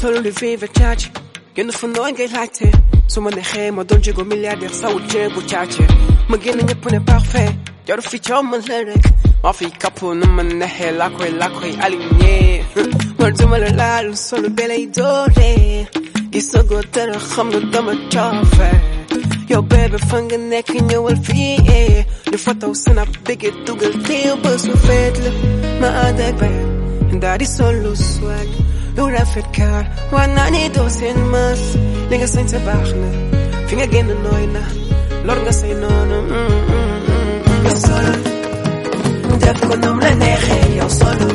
solo lu vive caaci génn fu nooy ngay laajte su ma neexee ma doon jéego milliardaire sawu jéegu caaci ma génn ñëpp ne parfait jaru fi coow man la rek maa fi kapp nu ma neexee laa koy laa koy aligné man duma la laal solo belay doore gisagoo dara xam nga dama coofe yow bébé fa nga nekk ñëwal fii ñu fotow snap bëgge dugal teew ba su feet la ma ànd ak bayam daal di solo swag lu rafet kaar waa naa ni doo seen mas li nga sañ sa baax na fi nga génn nooy na lor nga say noonu yow solo def ko nom la neexee yow solo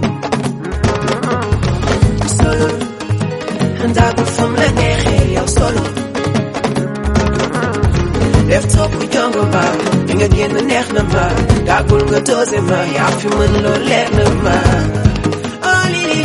solo daagul fam la neexee yow solo def topp jongo ma li nga génn neex na ma daagul nga doose ma yaa fi mën loo leer na ma oh lili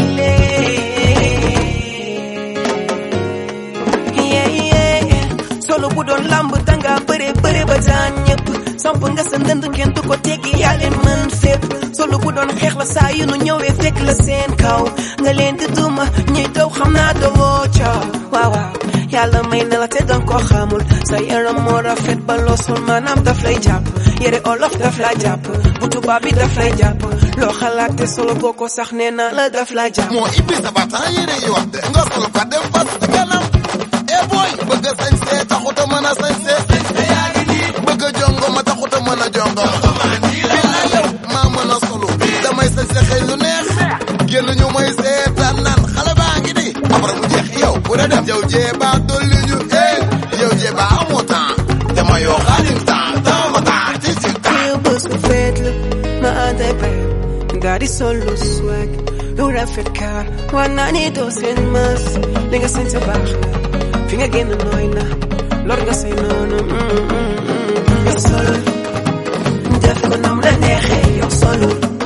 solo bu doon lamb danga bëre bëre ba daan ñëpp samp nga sa ndënd kenn du ko teggi yaa leen mën fépp solo bu doon xeex la saa yu nu ñëwee fekk la seen kaw nga leen di duma ñuy daw xam naa dawoo ca waaw waaw yàlla may na la te danga ko xamul sa yaram moo rafet ba loo sol maanaam daf lay jàpp yére olof daf lay jàpp bu tubaab bi daf lay jàpp loo xalaat te solo boo ko sax nee naa la daf lay jàpp moo ibbi sa batan yére yi wax de nga sol ko dem fas ci kanam e boy bëgg a sañse taxut a mën a sañse bëgg a jongo ma taxut a mën a jongo billaay yow maa mën a solo damay sañse xëy lu neex génn ñu may seetaan naan xale baa ngi ni après mu jeex yow bu da dem yow jeeba dolli ñu eh yow jeeba amoo temps dama yoo xaalim temps temps ma temps ci ci temps yow bés bu feet la ma ànd ak bayam daal di solo swag lu rafet kaar waa naa ni doo seen mas li nga sañ sa baax na fi nga génn nooy na lor nga say noonu yow solo def ko nam la neexee yow solo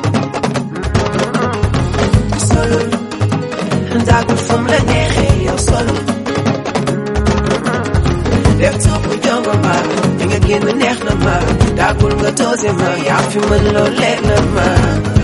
solo daagul fam la neexee yow solo def topp jongo ma fi nga génn neex na ma daagul nga doose ma yaa fi mën loo leer na ma